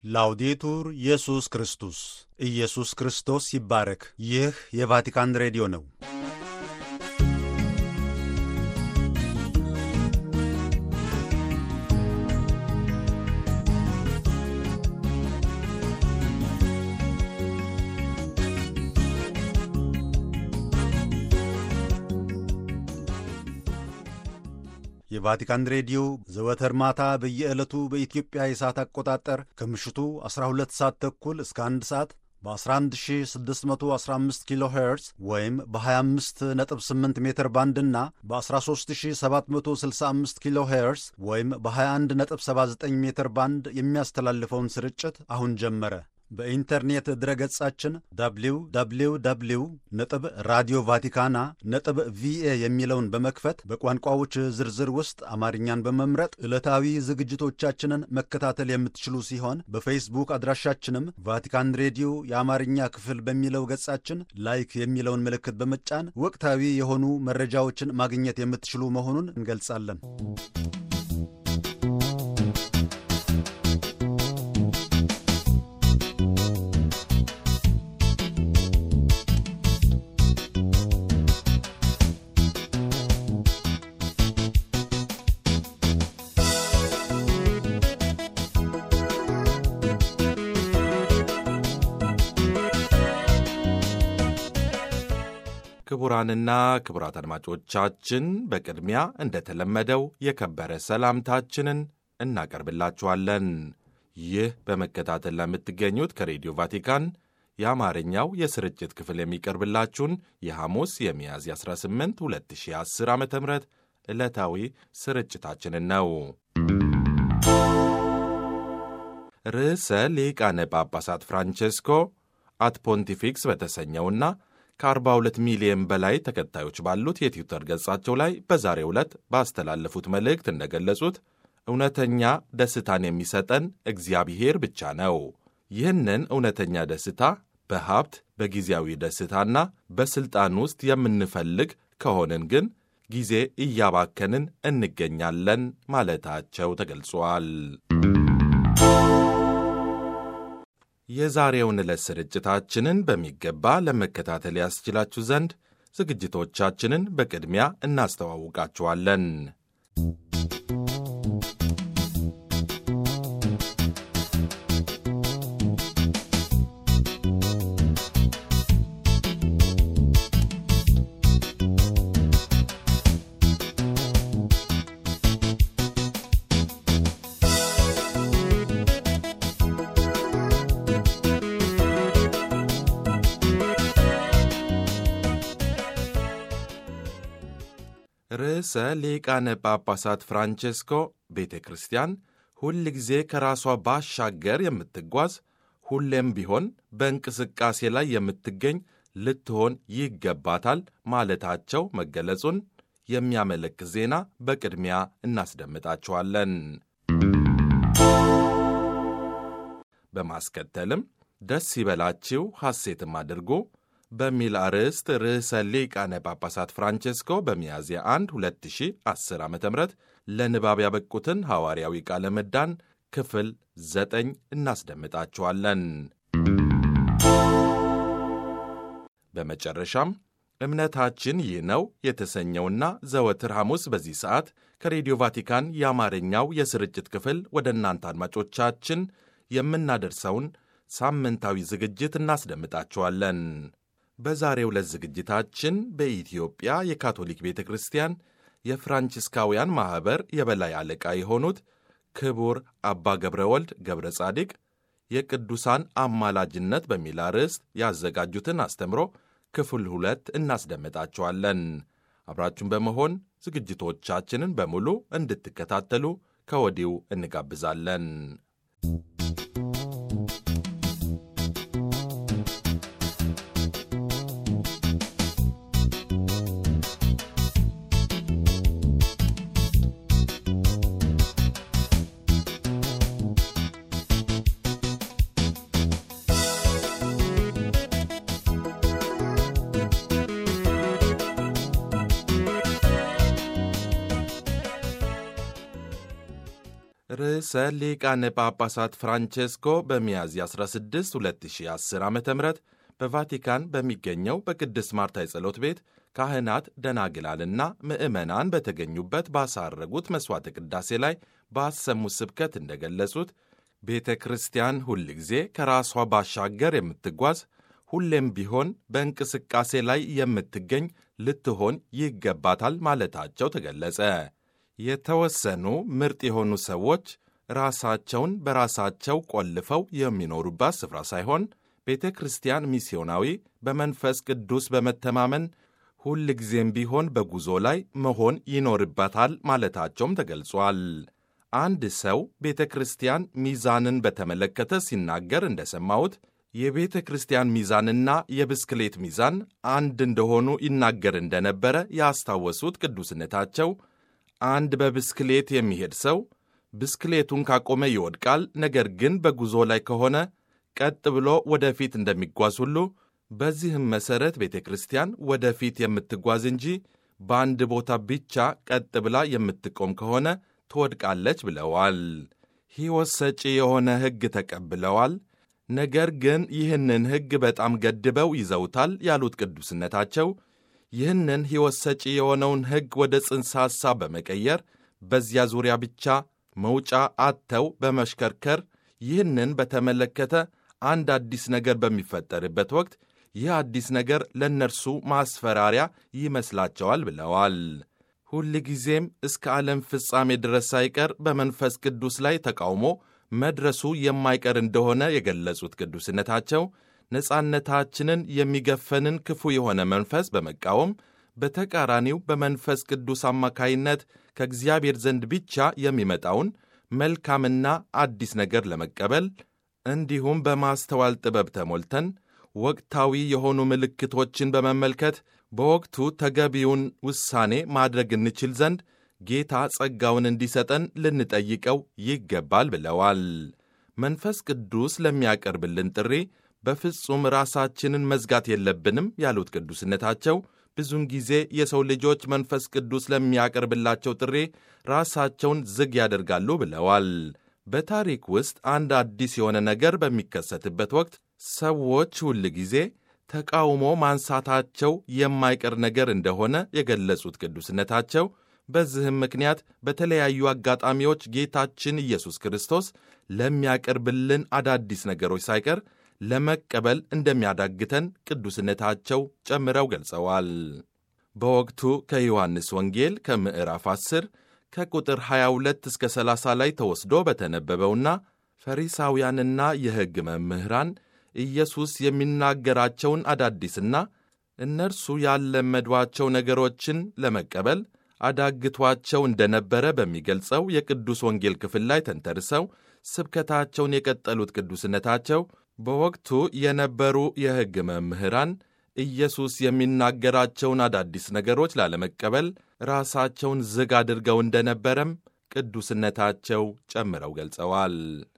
ላውዴቱር ኢየሱስ ክርስቶስ ኢየሱስ ክርስቶስ ይባረክ። ይህ የቫቲካን ሬዲዮ ነው። የቫቲካን ሬዲዮ ዘወትር ማታ በየዕለቱ በኢትዮጵያ የሰዓት አቆጣጠር ከምሽቱ 12 ሰዓት ተኩል እስከ 1 ሰዓት በ11615 ኪሎ ሄርዝ ወይም በ258 ሜትር ባንድ እና በ13765 ኪሎ ሄርዝ ወይም በ2179 ሜትር ባንድ የሚያስተላልፈውን ስርጭት አሁን ጀመረ። በኢንተርኔት ድረገጻችን www ነጥብ ራዲዮ ቫቲካና ነጥብ ቪኤ የሚለውን በመክፈት በቋንቋዎች ዝርዝር ውስጥ አማርኛን በመምረጥ ዕለታዊ ዝግጅቶቻችንን መከታተል የምትችሉ ሲሆን በፌስቡክ አድራሻችንም ቫቲካን ሬዲዮ የአማርኛ ክፍል በሚለው ገጻችን ላይክ የሚለውን ምልክት በመጫን ወቅታዊ የሆኑ መረጃዎችን ማግኘት የምትችሉ መሆኑን እንገልጻለን። ክቡራንና ክቡራት አድማጮቻችን በቅድሚያ እንደተለመደው የከበረ ሰላምታችንን እናቀርብላችኋለን። ይህ በመከታተል ለምትገኙት ከሬዲዮ ቫቲካን የአማርኛው የስርጭት ክፍል የሚቀርብላችሁን የሐሙስ የሚያዝያ 18 2010 ዓ ም ዕለታዊ ስርጭታችንን ነው። ርዕሰ ሊቃነ ጳጳሳት ፍራንቼስኮ አት ፖንቲፊክስ በተሰኘውና ከ42 ሚሊዮን በላይ ተከታዮች ባሉት የትዊተር ገጻቸው ላይ በዛሬው ዕለት ባስተላለፉት መልእክት እንደገለጹት እውነተኛ ደስታን የሚሰጠን እግዚአብሔር ብቻ ነው። ይህንን እውነተኛ ደስታ በሀብት በጊዜያዊ ደስታና በሥልጣን ውስጥ የምንፈልግ ከሆንን ግን ጊዜ እያባከንን እንገኛለን ማለታቸው ተገልጿል። የዛሬውን ዕለት ስርጭታችንን በሚገባ ለመከታተል ያስችላችሁ ዘንድ ዝግጅቶቻችንን በቅድሚያ እናስተዋውቃችኋለን። ርዕሰ ሊቃነ ጳጳሳት ፍራንቼስኮ ቤተ ክርስቲያን ሁል ጊዜ ከራሷ ባሻገር የምትጓዝ ሁሌም ቢሆን በእንቅስቃሴ ላይ የምትገኝ ልትሆን ይገባታል ማለታቸው መገለጹን የሚያመለክት ዜና በቅድሚያ እናስደምጣችኋለን። በማስከተልም ደስ ይበላችሁ ሐሴትም አድርጉ በሚል አርዕስት ርዕሰ ሊቃነ ጳጳሳት ፍራንቼስኮ በሚያዝያ 1 2010 ዓ ም ለንባብ ያበቁትን ሐዋርያዊ ቃለ ምዕዳን ክፍል ዘጠኝ እናስደምጣችኋለን። በመጨረሻም እምነታችን ይህ ነው የተሰኘውና ዘወትር ሐሙስ በዚህ ሰዓት ከሬዲዮ ቫቲካን የአማርኛው የስርጭት ክፍል ወደ እናንተ አድማጮቻችን የምናደርሰውን ሳምንታዊ ዝግጅት እናስደምጣችኋለን። በዛሬው ዕለት ዝግጅታችን በኢትዮጵያ የካቶሊክ ቤተ ክርስቲያን የፍራንቺስካውያን ማኅበር የበላይ አለቃ የሆኑት ክቡር አባ ገብረ ወልድ ገብረ ጻዲቅ የቅዱሳን አማላጅነት በሚል አርዕስት ያዘጋጁትን አስተምሮ ክፍል ሁለት እናስደምጣችኋለን። አብራችሁን በመሆን ዝግጅቶቻችንን በሙሉ እንድትከታተሉ ከወዲሁ እንጋብዛለን። ርዕሰ ሊቃነ ጳጳሳት ፍራንቼስኮ በሚያዝያ 16 2010 ዓ ም በቫቲካን በሚገኘው በቅድስት ማርታ የጸሎት ቤት ካህናት ደናግላልና ምዕመናን በተገኙበት ባሳረጉት መሥዋዕተ ቅዳሴ ላይ ባሰሙት ስብከት እንደገለጹት ቤተ ክርስቲያን ሁል ጊዜ ከራሷ ባሻገር የምትጓዝ ሁሌም ቢሆን በእንቅስቃሴ ላይ የምትገኝ ልትሆን ይገባታል ማለታቸው ተገለጸ። የተወሰኑ ምርጥ የሆኑ ሰዎች ራሳቸውን በራሳቸው ቆልፈው የሚኖሩባት ስፍራ ሳይሆን ቤተ ክርስቲያን ሚስዮናዊ፣ በመንፈስ ቅዱስ በመተማመን ሁል ጊዜም ቢሆን በጉዞ ላይ መሆን ይኖርበታል ማለታቸውም ተገልጿል። አንድ ሰው ቤተ ክርስቲያን ሚዛንን በተመለከተ ሲናገር እንደሰማሁት የቤተ ክርስቲያን ሚዛንና የብስክሌት ሚዛን አንድ እንደሆኑ ይናገር እንደነበረ ያስታወሱት ቅዱስነታቸው አንድ በብስክሌት የሚሄድ ሰው ብስክሌቱን ካቆመ ይወድቃል፣ ነገር ግን በጉዞ ላይ ከሆነ ቀጥ ብሎ ወደፊት እንደሚጓዝ ሁሉ በዚህም መሠረት ቤተ ክርስቲያን ወደፊት የምትጓዝ እንጂ በአንድ ቦታ ብቻ ቀጥ ብላ የምትቆም ከሆነ ትወድቃለች ብለዋል። ሕይወት ሰጪ የሆነ ሕግ ተቀብለዋል። ነገር ግን ይህንን ሕግ በጣም ገድበው ይዘውታል ያሉት ቅዱስነታቸው ይህንን ሕይወት ሰጪ የሆነውን ሕግ ወደ ጽንሰ ሐሳብ በመቀየር በዚያ ዙሪያ ብቻ መውጫ አጥተው በመሽከርከር ይህንን በተመለከተ አንድ አዲስ ነገር በሚፈጠርበት ወቅት ይህ አዲስ ነገር ለእነርሱ ማስፈራሪያ ይመስላቸዋል ብለዋል። ሁል ጊዜም እስከ ዓለም ፍጻሜ ድረስ ሳይቀር በመንፈስ ቅዱስ ላይ ተቃውሞ መድረሱ የማይቀር እንደሆነ የገለጹት ቅዱስነታቸው ነጻነታችንን የሚገፈንን ክፉ የሆነ መንፈስ በመቃወም በተቃራኒው በመንፈስ ቅዱስ አማካይነት ከእግዚአብሔር ዘንድ ብቻ የሚመጣውን መልካምና አዲስ ነገር ለመቀበል እንዲሁም በማስተዋል ጥበብ ተሞልተን ወቅታዊ የሆኑ ምልክቶችን በመመልከት በወቅቱ ተገቢውን ውሳኔ ማድረግ እንችል ዘንድ ጌታ ጸጋውን እንዲሰጠን ልንጠይቀው ይገባል ብለዋል። መንፈስ ቅዱስ ለሚያቀርብልን ጥሪ በፍጹም ራሳችንን መዝጋት የለብንም ያሉት ቅዱስነታቸው ብዙውን ጊዜ የሰው ልጆች መንፈስ ቅዱስ ለሚያቀርብላቸው ጥሪ ራሳቸውን ዝግ ያደርጋሉ ብለዋል። በታሪክ ውስጥ አንድ አዲስ የሆነ ነገር በሚከሰትበት ወቅት ሰዎች ሁል ጊዜ ተቃውሞ ማንሳታቸው የማይቀር ነገር እንደሆነ የገለጹት ቅዱስነታቸው በዚህም ምክንያት በተለያዩ አጋጣሚዎች ጌታችን ኢየሱስ ክርስቶስ ለሚያቀርብልን አዳዲስ ነገሮች ሳይቀር ለመቀበል እንደሚያዳግተን ቅዱስነታቸው ጨምረው ገልጸዋል። በወቅቱ ከዮሐንስ ወንጌል ከምዕራፍ 10 ከቁጥር 22 እስከ 30 ላይ ተወስዶ በተነበበውና ፈሪሳውያንና የሕግ መምህራን ኢየሱስ የሚናገራቸውን አዳዲስና እነርሱ ያለመዷቸው ነገሮችን ለመቀበል አዳግቷቸው እንደነበረ በሚገልጸው የቅዱስ ወንጌል ክፍል ላይ ተንተርሰው ስብከታቸውን የቀጠሉት ቅዱስነታቸው በወቅቱ የነበሩ የሕግ መምህራን ኢየሱስ የሚናገራቸውን አዳዲስ ነገሮች ላለመቀበል ራሳቸውን ዝግ አድርገው እንደነበረም ቅዱስነታቸው ጨምረው ገልጸዋል።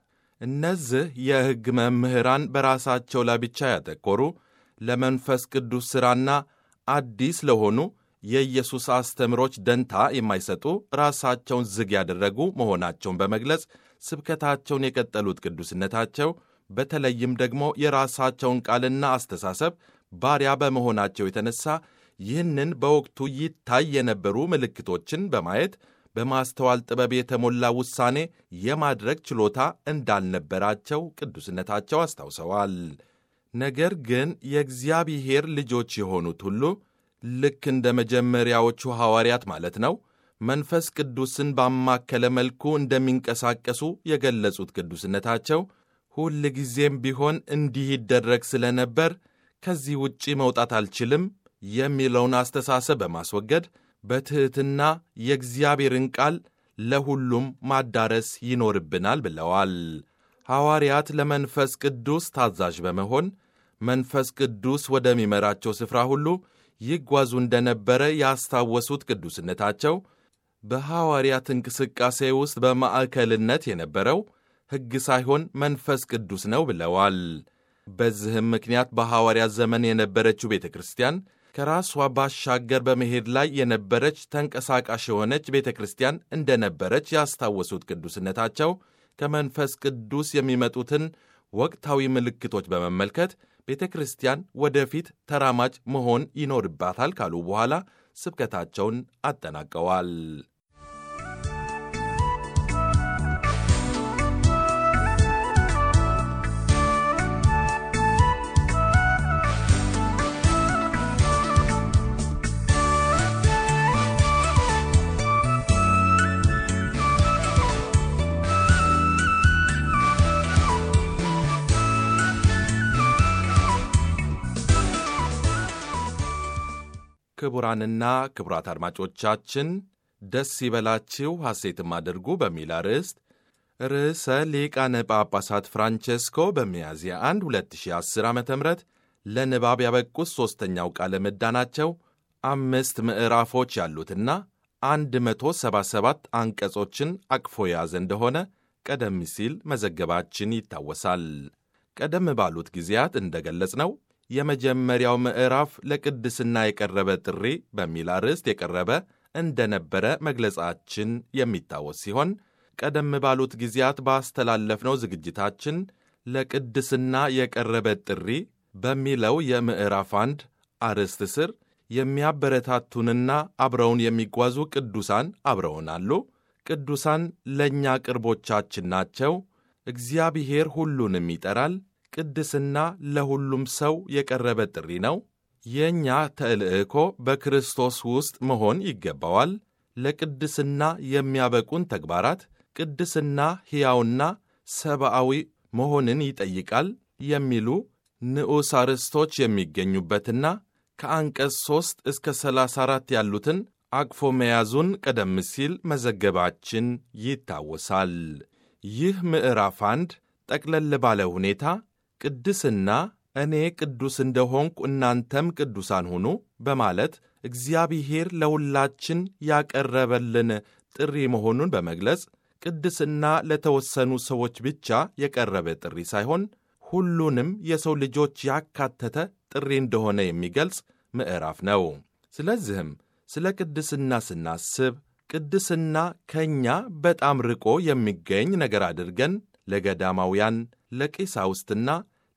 እነዚህ የሕግ መምህራን በራሳቸው ላይ ብቻ ያተኮሩ ለመንፈስ ቅዱስ ሥራና አዲስ ለሆኑ የኢየሱስ አስተምሮች ደንታ የማይሰጡ ራሳቸውን ዝግ ያደረጉ መሆናቸውን በመግለጽ ስብከታቸውን የቀጠሉት ቅዱስነታቸው በተለይም ደግሞ የራሳቸውን ቃልና አስተሳሰብ ባሪያ በመሆናቸው የተነሳ ይህንን በወቅቱ ይታይ የነበሩ ምልክቶችን በማየት በማስተዋል ጥበብ የተሞላ ውሳኔ የማድረግ ችሎታ እንዳልነበራቸው ቅዱስነታቸው አስታውሰዋል። ነገር ግን የእግዚአብሔር ልጆች የሆኑት ሁሉ ልክ እንደ መጀመሪያዎቹ ሐዋርያት ማለት ነው መንፈስ ቅዱስን ባማከለ መልኩ እንደሚንቀሳቀሱ የገለጹት ቅዱስነታቸው ሁል ጊዜም ቢሆን እንዲህ ይደረግ ስለነበር ከዚህ ውጪ መውጣት አልችልም የሚለውን አስተሳሰብ በማስወገድ በትሕትና የእግዚአብሔርን ቃል ለሁሉም ማዳረስ ይኖርብናል ብለዋል። ሐዋርያት ለመንፈስ ቅዱስ ታዛዥ በመሆን መንፈስ ቅዱስ ወደሚመራቸው ስፍራ ሁሉ ይጓዙ እንደነበረ ያስታወሱት ቅዱስነታቸው በሐዋርያት እንቅስቃሴ ውስጥ በማዕከልነት የነበረው ሕግ ሳይሆን መንፈስ ቅዱስ ነው ብለዋል። በዚህም ምክንያት በሐዋርያት ዘመን የነበረችው ቤተ ክርስቲያን ከራሷ ባሻገር በመሄድ ላይ የነበረች ተንቀሳቃሽ የሆነች ቤተ ክርስቲያን እንደነበረች ያስታወሱት ቅዱስነታቸው ከመንፈስ ቅዱስ የሚመጡትን ወቅታዊ ምልክቶች በመመልከት ቤተ ክርስቲያን ወደፊት ተራማጅ መሆን ይኖርባታል ካሉ በኋላ ስብከታቸውን አጠናቀዋል። ክቡራንና ክቡራት አድማጮቻችን ደስ ይበላችሁ ሐሴትም አድርጉ በሚል አርዕስት ርዕሰ ሊቃነ ጳጳሳት ፍራንቼስኮ በሚያዝያ 1 2010 ዓ ም ለንባብ ያበቁት ሦስተኛው ቃለ ምዕዳናቸው አምስት ምዕራፎች ያሉትና 177 አንቀጾችን አቅፎ የያዘ እንደሆነ ቀደም ሲል መዘገባችን ይታወሳል። ቀደም ባሉት ጊዜያት እንደገለጽነው የመጀመሪያው ምዕራፍ ለቅድስና የቀረበ ጥሪ በሚል አርዕስት የቀረበ እንደነበረ መግለጻችን የሚታወስ ሲሆን ቀደም ባሉት ጊዜያት ባስተላለፍነው ዝግጅታችን ለቅድስና የቀረበ ጥሪ በሚለው የምዕራፍ አንድ አርዕስት ስር የሚያበረታቱንና አብረውን የሚጓዙ ቅዱሳን አብረውን አሉ። ቅዱሳን ለእኛ ቅርቦቻችን ናቸው። እግዚአብሔር ሁሉንም ይጠራል። ቅድስና ለሁሉም ሰው የቀረበ ጥሪ ነው። የእኛ ተልዕኮ በክርስቶስ ውስጥ መሆን ይገባዋል። ለቅድስና የሚያበቁን ተግባራት ቅድስና ሕያውና ሰብአዊ መሆንን ይጠይቃል የሚሉ ንዑስ አርዕስቶች የሚገኙበትና ከአንቀጽ 3 እስከ 34 ያሉትን አቅፎ መያዙን ቀደም ሲል መዘገባችን ይታወሳል። ይህ ምዕራፍ አንድ ጠቅለል ባለ ሁኔታ ቅድስና እኔ ቅዱስ እንደሆንኩ እናንተም ቅዱሳን ሁኑ በማለት እግዚአብሔር ለሁላችን ያቀረበልን ጥሪ መሆኑን በመግለጽ ቅድስና ለተወሰኑ ሰዎች ብቻ የቀረበ ጥሪ ሳይሆን ሁሉንም የሰው ልጆች ያካተተ ጥሪ እንደሆነ የሚገልጽ ምዕራፍ ነው። ስለዚህም ስለ ቅድስና ስናስብ ቅድስና ከእኛ በጣም ርቆ የሚገኝ ነገር አድርገን ለገዳማውያን ለቄሳውስትና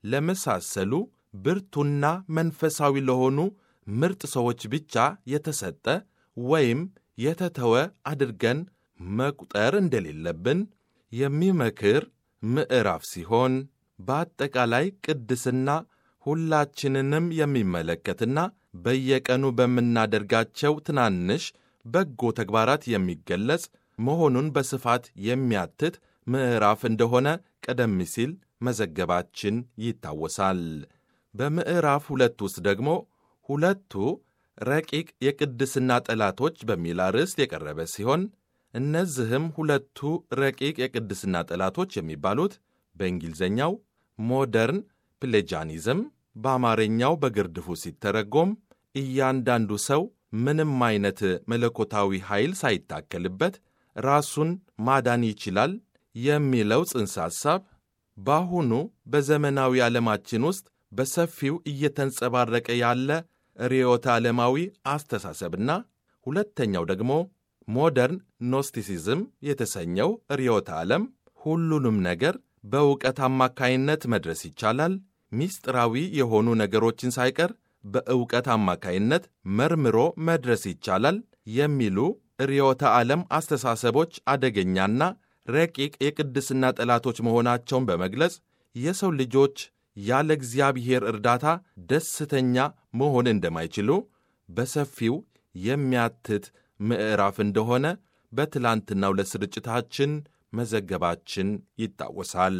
ለመሳሰሉ ብርቱና መንፈሳዊ ለሆኑ ምርጥ ሰዎች ብቻ የተሰጠ ወይም የተተወ አድርገን መቁጠር እንደሌለብን የሚመክር ምዕራፍ ሲሆን በአጠቃላይ ቅድስና ሁላችንንም የሚመለከትና በየቀኑ በምናደርጋቸው ትናንሽ በጎ ተግባራት የሚገለጽ መሆኑን በስፋት የሚያትት ምዕራፍ እንደሆነ ቀደም ሲል መዘገባችን ይታወሳል። በምዕራፍ ሁለት ውስጥ ደግሞ ሁለቱ ረቂቅ የቅድስና ጠላቶች በሚል አርዕስት የቀረበ ሲሆን እነዚህም ሁለቱ ረቂቅ የቅድስና ጠላቶች የሚባሉት በእንግሊዝኛው ሞደርን ፕሌጃኒዝም በአማርኛው በግርድፉ ሲተረጎም እያንዳንዱ ሰው ምንም አይነት መለኮታዊ ኃይል ሳይታከልበት ራሱን ማዳን ይችላል የሚለው ጽንሰ ሐሳብ በአሁኑ በዘመናዊ ዓለማችን ውስጥ በሰፊው እየተንጸባረቀ ያለ ርዕዮተ ዓለማዊ አስተሳሰብና ሁለተኛው ደግሞ ሞደርን ኖስቲሲዝም የተሰኘው ርዕዮተ ዓለም ሁሉንም ነገር በእውቀት አማካይነት መድረስ ይቻላል፣ ምስጢራዊ የሆኑ ነገሮችን ሳይቀር በእውቀት አማካይነት መርምሮ መድረስ ይቻላል የሚሉ ርዕዮተ ዓለም አስተሳሰቦች አደገኛና ረቂቅ የቅድስና ጠላቶች መሆናቸውን በመግለጽ የሰው ልጆች ያለ እግዚአብሔር እርዳታ ደስተኛ መሆን እንደማይችሉ በሰፊው የሚያትት ምዕራፍ እንደሆነ በትላንትናው ለስርጭታችን መዘገባችን ይታወሳል።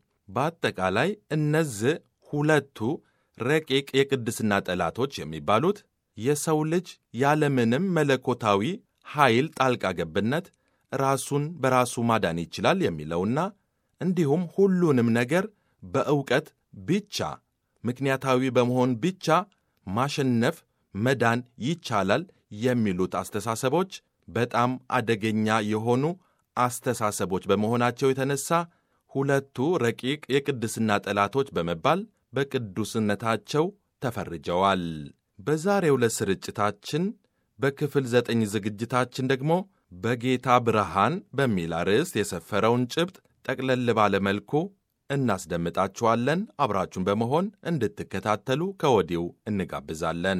በአጠቃላይ እነዚህ ሁለቱ ረቂቅ የቅድስና ጠላቶች የሚባሉት የሰው ልጅ ያለምንም መለኮታዊ ኃይል ጣልቃ ገብነት ራሱን በራሱ ማዳን ይችላል የሚለውና እንዲሁም ሁሉንም ነገር በእውቀት ብቻ ምክንያታዊ በመሆን ብቻ ማሸነፍ መዳን ይቻላል የሚሉት አስተሳሰቦች በጣም አደገኛ የሆኑ አስተሳሰቦች በመሆናቸው የተነሳ ሁለቱ ረቂቅ የቅድስና ጠላቶች በመባል በቅዱስነታቸው ተፈርጀዋል። በዛሬው ዕለት ስርጭታችን በክፍል ዘጠኝ ዝግጅታችን ደግሞ በጌታ ብርሃን በሚል አርዕስት የሰፈረውን ጭብጥ ጠቅለል ባለ መልኩ እናስደምጣችኋለን። አብራችሁን በመሆን እንድትከታተሉ ከወዲሁ እንጋብዛለን።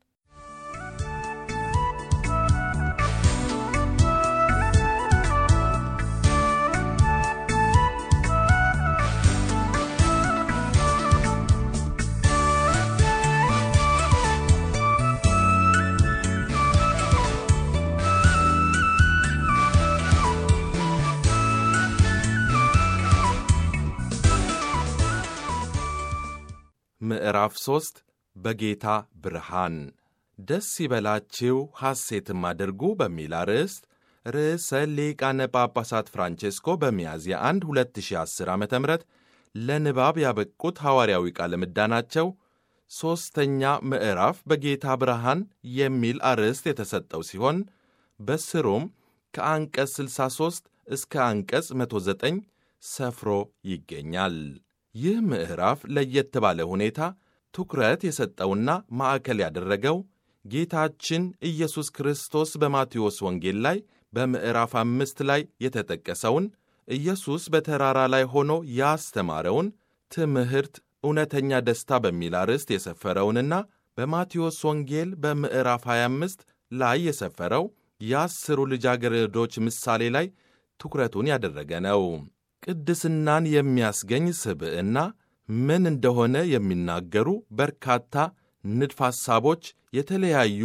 ምዕራፍ ሦስት በጌታ ብርሃን ደስ ይበላችሁ ሐሴትም አድርጉ በሚል አርዕስት ርዕሰ ሊቃነ ጳጳሳት ፍራንቼስኮ በሚያዝያ 1 2010 ዓ ም ለንባብ ያበቁት ሐዋርያዊ ቃለ ምዕዳናቸው ሦስተኛ ምዕራፍ በጌታ ብርሃን የሚል አርዕስት የተሰጠው ሲሆን በስሩም ከአንቀጽ 63 እስከ አንቀጽ 109 ሰፍሮ ይገኛል። ይህ ምዕራፍ ለየት ባለ ሁኔታ ትኩረት የሰጠውና ማዕከል ያደረገው ጌታችን ኢየሱስ ክርስቶስ በማቴዎስ ወንጌል ላይ በምዕራፍ አምስት ላይ የተጠቀሰውን ኢየሱስ በተራራ ላይ ሆኖ ያስተማረውን ትምህርት እውነተኛ ደስታ በሚል አርዕስት የሰፈረውንና በማቴዎስ ወንጌል በምዕራፍ 25 ላይ የሰፈረው የአስሩ ልጃገረዶች ምሳሌ ላይ ትኩረቱን ያደረገ ነው። ቅድስናን የሚያስገኝ ስብዕና ምን እንደሆነ የሚናገሩ በርካታ ንድፍ ሐሳቦች፣ የተለያዩ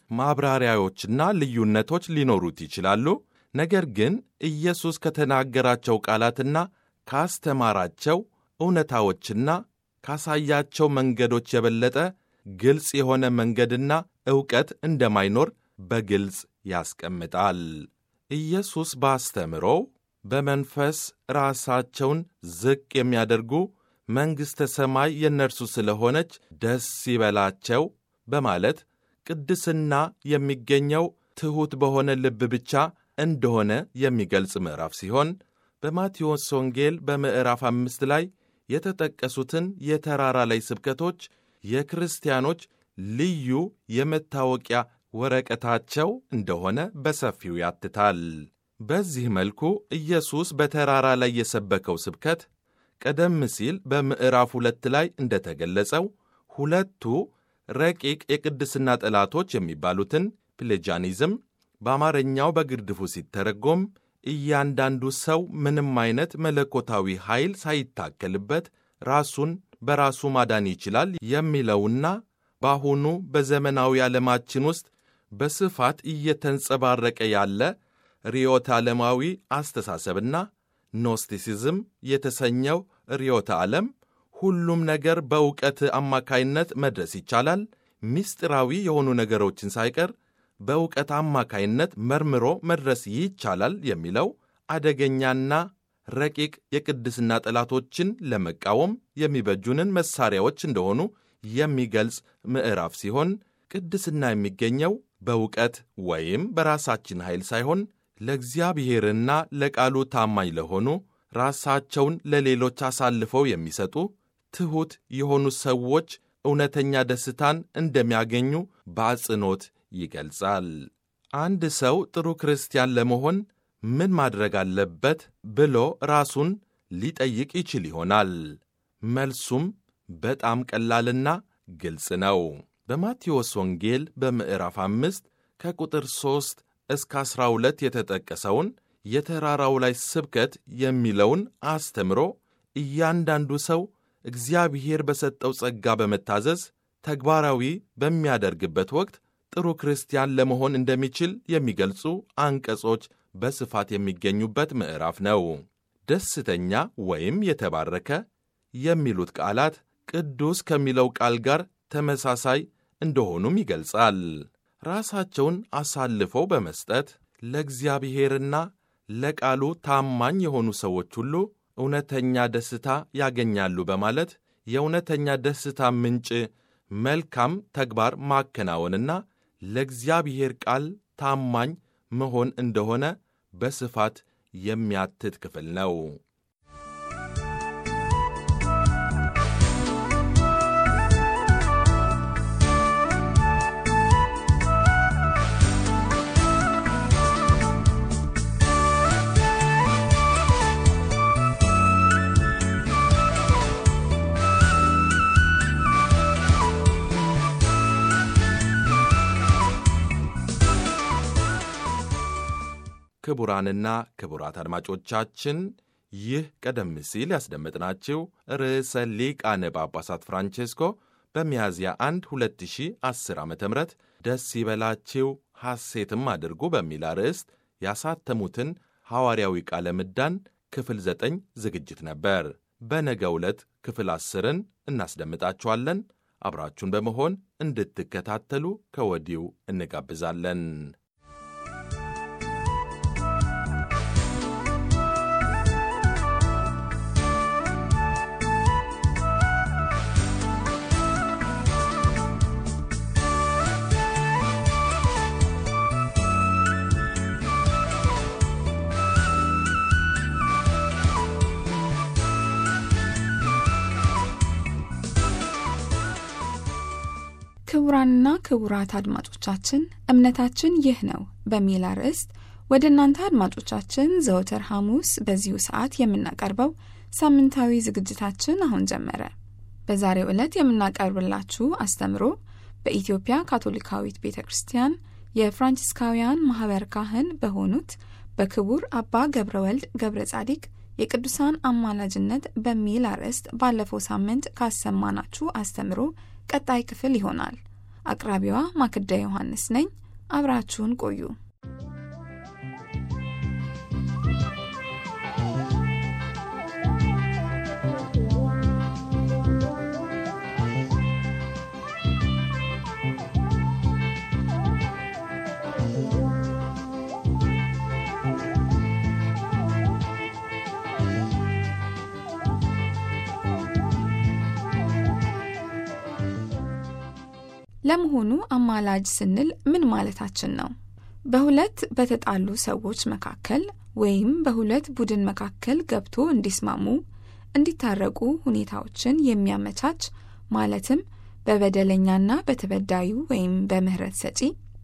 ማብራሪያዎችና ልዩነቶች ሊኖሩት ይችላሉ። ነገር ግን ኢየሱስ ከተናገራቸው ቃላትና ካስተማራቸው እውነታዎችና ካሳያቸው መንገዶች የበለጠ ግልጽ የሆነ መንገድና ዕውቀት እንደማይኖር በግልጽ ያስቀምጣል። ኢየሱስ ባስተምሮው በመንፈስ ራሳቸውን ዝቅ የሚያደርጉ መንግሥተ ሰማይ የእነርሱ ስለሆነች ደስ ይበላቸው በማለት ቅድስና የሚገኘው ትሑት በሆነ ልብ ብቻ እንደሆነ የሚገልጽ ምዕራፍ ሲሆን በማቴዎስ ወንጌል በምዕራፍ አምስት ላይ የተጠቀሱትን የተራራ ላይ ስብከቶች የክርስቲያኖች ልዩ የመታወቂያ ወረቀታቸው እንደሆነ በሰፊው ያትታል። በዚህ መልኩ ኢየሱስ በተራራ ላይ የሰበከው ስብከት ቀደም ሲል በምዕራፍ ሁለት ላይ እንደተገለጸው ሁለቱ ረቂቅ የቅድስና ጠላቶች የሚባሉትን ፕሌጃኒዝም በአማርኛው በግርድፉ ሲተረጎም እያንዳንዱ ሰው ምንም አይነት መለኮታዊ ኃይል ሳይታከልበት ራሱን በራሱ ማዳን ይችላል የሚለውና በአሁኑ በዘመናዊ ዓለማችን ውስጥ በስፋት እየተንጸባረቀ ያለ ርዮተ ዓለማዊ አስተሳሰብና ኖስቲሲዝም የተሰኘው ርዮተ ዓለም ሁሉም ነገር በእውቀት አማካይነት መድረስ ይቻላል፣ ምስጢራዊ የሆኑ ነገሮችን ሳይቀር በእውቀት አማካይነት መርምሮ መድረስ ይቻላል የሚለው አደገኛና ረቂቅ የቅድስና ጠላቶችን ለመቃወም የሚበጁንን መሳሪያዎች እንደሆኑ የሚገልጽ ምዕራፍ ሲሆን ቅድስና የሚገኘው በእውቀት ወይም በራሳችን ኃይል ሳይሆን ለእግዚአብሔርና ለቃሉ ታማኝ ለሆኑ ራሳቸውን ለሌሎች አሳልፈው የሚሰጡ ትሑት የሆኑ ሰዎች እውነተኛ ደስታን እንደሚያገኙ በአጽንኦት ይገልጻል። አንድ ሰው ጥሩ ክርስቲያን ለመሆን ምን ማድረግ አለበት ብሎ ራሱን ሊጠይቅ ይችል ይሆናል። መልሱም በጣም ቀላልና ግልጽ ነው። በማቴዎስ ወንጌል በምዕራፍ አምስት ከቁጥር ሦስት እስከ ዐሥራ ሁለት የተጠቀሰውን የተራራው ላይ ስብከት የሚለውን አስተምሮ እያንዳንዱ ሰው እግዚአብሔር በሰጠው ጸጋ በመታዘዝ ተግባራዊ በሚያደርግበት ወቅት ጥሩ ክርስቲያን ለመሆን እንደሚችል የሚገልጹ አንቀጾች በስፋት የሚገኙበት ምዕራፍ ነው። ደስተኛ ወይም የተባረከ የሚሉት ቃላት ቅዱስ ከሚለው ቃል ጋር ተመሳሳይ እንደሆኑም ይገልጻል። ራሳቸውን አሳልፈው በመስጠት ለእግዚአብሔርና ለቃሉ ታማኝ የሆኑ ሰዎች ሁሉ እውነተኛ ደስታ ያገኛሉ በማለት የእውነተኛ ደስታ ምንጭ መልካም ተግባር ማከናወንና ለእግዚአብሔር ቃል ታማኝ መሆን እንደሆነ በስፋት የሚያትት ክፍል ነው። ክቡራንና ክቡራት አድማጮቻችን ይህ ቀደም ሲል ያስደመጥናችሁ ርዕሰ ሊቃነ ጳጳሳት ፍራንቼስኮ በሚያዝያ 1 2010 ዓ ም ደስ ይበላችሁ ሐሴትም አድርጉ በሚል አርዕስት ያሳተሙትን ሐዋርያዊ ቃለ ምዕዳን ክፍል 9 ዝግጅት ነበር። በነገ ዕለት ክፍል አስርን እናስደምጣችኋለን። አብራችሁን በመሆን እንድትከታተሉ ከወዲሁ እንጋብዛለን። ክቡራንና ክቡራት አድማጮቻችን እምነታችን ይህ ነው በሚል አርዕስት ወደ እናንተ አድማጮቻችን ዘወትር ሐሙስ በዚሁ ሰዓት የምናቀርበው ሳምንታዊ ዝግጅታችን አሁን ጀመረ። በዛሬው ዕለት የምናቀርብላችሁ አስተምሮ በኢትዮጵያ ካቶሊካዊት ቤተ ክርስቲያን የፍራንቺስካውያን ማኅበር ካህን በሆኑት በክቡር አባ ገብረ ወልድ ገብረ ጻዲቅ የቅዱሳን አማላጅነት በሚል አርዕስት ባለፈው ሳምንት ካሰማናችሁ አስተምሮ ቀጣይ ክፍል ይሆናል። አቅራቢዋ ማክዳ ዮሐንስ ነኝ። አብራችሁን ቆዩ። ለመሆኑ አማላጅ ስንል ምን ማለታችን ነው? በሁለት በተጣሉ ሰዎች መካከል ወይም በሁለት ቡድን መካከል ገብቶ እንዲስማሙ፣ እንዲታረቁ ሁኔታዎችን የሚያመቻች ማለትም በበደለኛና በተበዳዩ ወይም በምህረት ሰጪ፣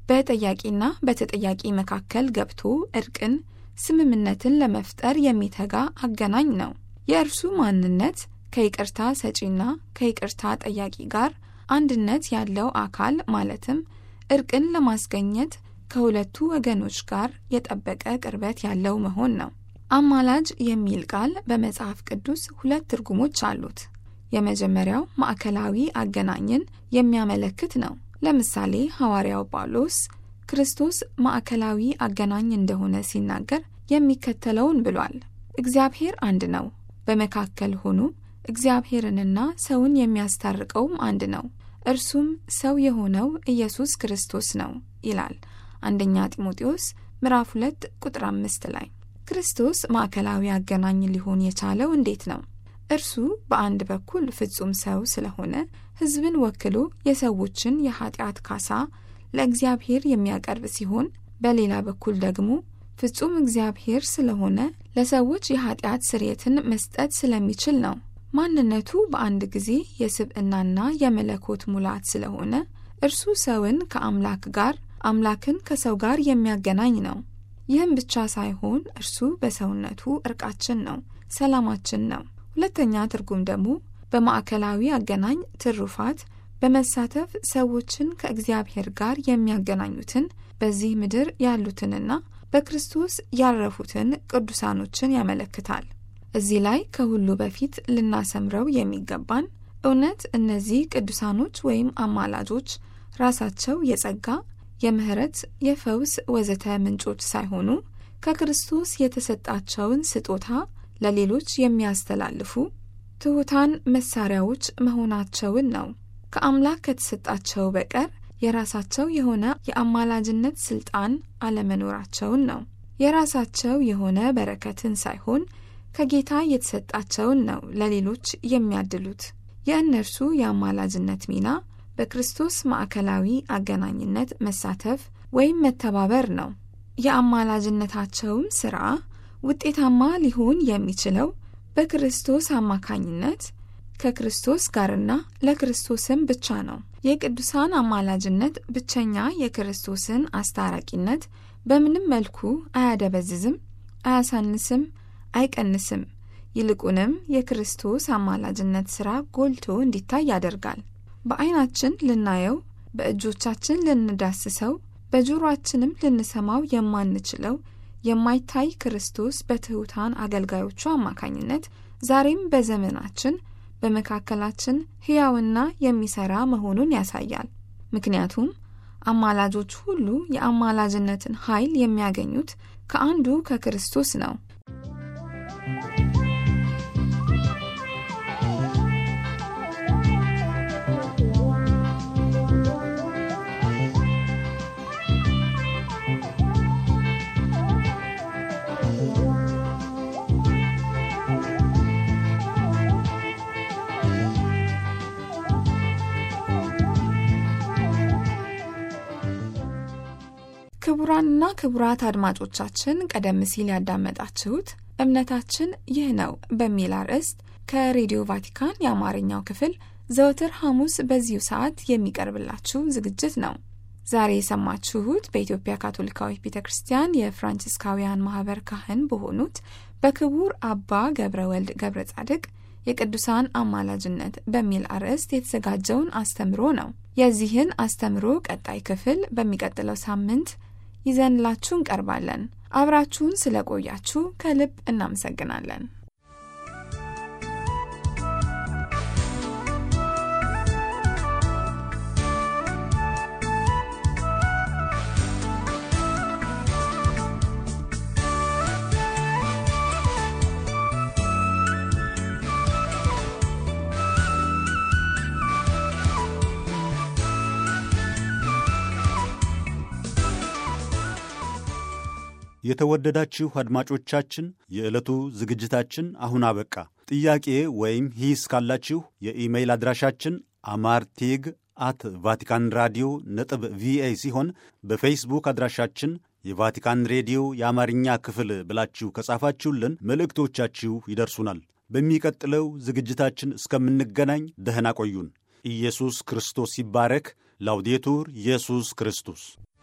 በጠያቂና በተጠያቂ መካከል ገብቶ እርቅን፣ ስምምነትን ለመፍጠር የሚተጋ አገናኝ ነው። የእርሱ ማንነት ከይቅርታ ሰጪና ከይቅርታ ጠያቂ ጋር አንድነት ያለው አካል ማለትም እርቅን ለማስገኘት ከሁለቱ ወገኖች ጋር የጠበቀ ቅርበት ያለው መሆን ነው። አማላጅ የሚል ቃል በመጽሐፍ ቅዱስ ሁለት ትርጉሞች አሉት። የመጀመሪያው ማዕከላዊ አገናኝን የሚያመለክት ነው። ለምሳሌ ሐዋርያው ጳውሎስ ክርስቶስ ማዕከላዊ አገናኝ እንደሆነ ሲናገር የሚከተለውን ብሏል። እግዚአብሔር አንድ ነው፣ በመካከል ሆኖ እግዚአብሔርንና ሰውን የሚያስታርቀውም አንድ ነው፣ እርሱም ሰው የሆነው ኢየሱስ ክርስቶስ ነው ይላል አንደኛ ጢሞቴዎስ ምዕራፍ 2 ቁጥር 5 ላይ። ክርስቶስ ማዕከላዊ አገናኝ ሊሆን የቻለው እንዴት ነው? እርሱ በአንድ በኩል ፍጹም ሰው ስለሆነ ሕዝብን ወክሎ የሰዎችን የኃጢአት ካሳ ለእግዚአብሔር የሚያቀርብ ሲሆን፣ በሌላ በኩል ደግሞ ፍጹም እግዚአብሔር ስለሆነ ለሰዎች የኃጢአት ስርየትን መስጠት ስለሚችል ነው። ማንነቱ በአንድ ጊዜ የስብዕናና የመለኮት ሙላት ስለሆነ እርሱ ሰውን ከአምላክ ጋር አምላክን ከሰው ጋር የሚያገናኝ ነው። ይህም ብቻ ሳይሆን እርሱ በሰውነቱ እርቃችን ነው፣ ሰላማችን ነው። ሁለተኛ ትርጉም ደግሞ በማዕከላዊ አገናኝ ትሩፋት በመሳተፍ ሰዎችን ከእግዚአብሔር ጋር የሚያገናኙትን በዚህ ምድር ያሉትንና በክርስቶስ ያረፉትን ቅዱሳኖችን ያመለክታል። እዚህ ላይ ከሁሉ በፊት ልናሰምረው የሚገባን እውነት እነዚህ ቅዱሳኖች ወይም አማላጆች ራሳቸው የጸጋ፣ የምህረት፣ የፈውስ ወዘተ ምንጮች ሳይሆኑ ከክርስቶስ የተሰጣቸውን ስጦታ ለሌሎች የሚያስተላልፉ ትሑታን መሳሪያዎች መሆናቸውን ነው። ከአምላክ ከተሰጣቸው በቀር የራሳቸው የሆነ የአማላጅነት ስልጣን አለመኖራቸውን ነው። የራሳቸው የሆነ በረከትን ሳይሆን ከጌታ የተሰጣቸውን ነው ለሌሎች የሚያድሉት። የእነርሱ የአማላጅነት ሚና በክርስቶስ ማዕከላዊ አገናኝነት መሳተፍ ወይም መተባበር ነው። የአማላጅነታቸውም ሥራ ውጤታማ ሊሆን የሚችለው በክርስቶስ አማካኝነት ከክርስቶስ ጋርና ለክርስቶስም ብቻ ነው። የቅዱሳን አማላጅነት ብቸኛ የክርስቶስን አስታራቂነት በምንም መልኩ አያደበዝዝም፣ አያሳንስም፣ አይቀንስም። ይልቁንም የክርስቶስ አማላጅነት ሥራ ጎልቶ እንዲታይ ያደርጋል። በዓይናችን ልናየው፣ በእጆቻችን ልንዳስሰው፣ በጆሮአችንም ልንሰማው የማንችለው የማይታይ ክርስቶስ በትሑታን አገልጋዮቹ አማካኝነት ዛሬም በዘመናችን በመካከላችን ሕያውና የሚሠራ መሆኑን ያሳያል። ምክንያቱም አማላጆች ሁሉ የአማላጅነትን ኃይል የሚያገኙት ከአንዱ ከክርስቶስ ነው። ክቡራንና ክቡራት አድማጮቻችን ቀደም ሲል ያዳመጣችሁት እምነታችን ይህ ነው በሚል አርዕስት ከሬዲዮ ቫቲካን የአማርኛው ክፍል ዘወትር ሐሙስ በዚሁ ሰዓት የሚቀርብላችሁ ዝግጅት ነው። ዛሬ የሰማችሁት በኢትዮጵያ ካቶሊካዊት ቤተ ክርስቲያን የፍራንቺስካውያን ማህበር ካህን በሆኑት በክቡር አባ ገብረ ወልድ ገብረ ጻድቅ የቅዱሳን አማላጅነት በሚል አርዕስት የተዘጋጀውን አስተምሮ ነው። የዚህን አስተምሮ ቀጣይ ክፍል በሚቀጥለው ሳምንት ይዘንላችሁ እንቀርባለን። አብራችሁን ስለቆያችሁ ከልብ እናመሰግናለን። የተወደዳችሁ አድማጮቻችን የዕለቱ ዝግጅታችን አሁን አበቃ። ጥያቄ ወይም ሂስ ካላችሁ የኢሜይል አድራሻችን አማርቴግ አት ቫቲካን ራዲዮ ነጥብ ቪኦኤ ሲሆን በፌስቡክ አድራሻችን የቫቲካን ሬዲዮ የአማርኛ ክፍል ብላችሁ ከጻፋችሁልን መልእክቶቻችሁ ይደርሱናል። በሚቀጥለው ዝግጅታችን እስከምንገናኝ ደህና ቆዩን። ኢየሱስ ክርስቶስ ይባረክ። ላውዴቱር ኢየሱስ ክርስቶስ